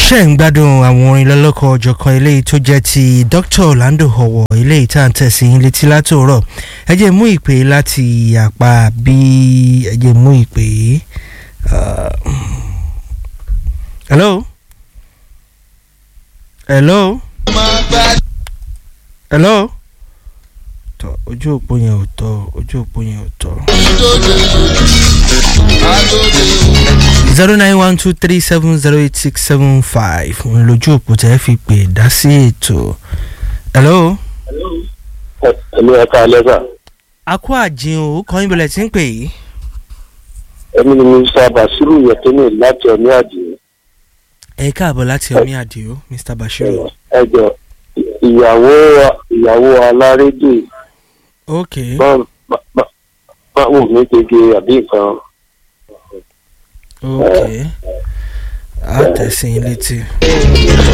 ṣe ń gbádùn àwọn orin lọ́lọ́kọ̀ ọ̀jọ̀kan eléyìí tó jẹ́ ti Dr. Orlando Owo eléyìí tá à ń tẹ̀sí yín létí látòrọ̀ ẹ jẹ́ mú ìpè láti àpá bí ẹ jẹ́ mú ìpè uh, hello hello hello tọ ojú òpó yẹn ò tọ ojú òpó yẹn ò tọ. zero nine one two three seven zero eight six seven five òun lójú òpó tẹ́ fi pè dá sí ètò. hello. ẹ̀mí ẹ̀ka lẹ́sà a kó àjìn o kọ́ yín bọ̀lẹ̀ tí ń pè yìí. ẹ̀mí ni mr basiru yẹtẹ́nì láti ọ̀ní àdìo ẹ káàbọ̀ láti omi àdìo mr bashiru. ẹjọ ìyàwó ìyàwó alárédè ok máa wù mí gègé àbí nǹkan ok a tẹ̀sí yín létí.